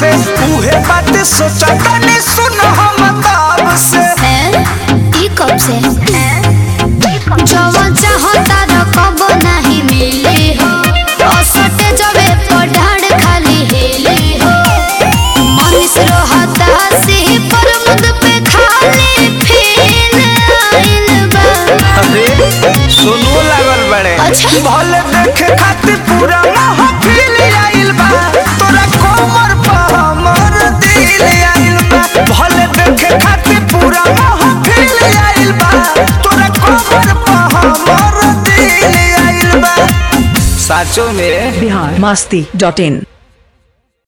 से उहे बात सोचा तनी सुन हम ताब से हैं? ई कब से जवन चाहता रकब नहीं मिली हो असटे जबे पढ़ाड़ खाली हेली हो मनीष रोहता से पर मुद पे खाली फेल आइल बा अरे सुनो लागल बड़े अच्छा। भले देखे खातिर पूरा महफिल आइल बा तोरा कोमर पर हमर दिल आइल बा भले देखे खातिर पूरा महफिल आइल बा तोरा कोमर पर हमर दिल आइल बा साचो में बिहार मस्ती डॉट इन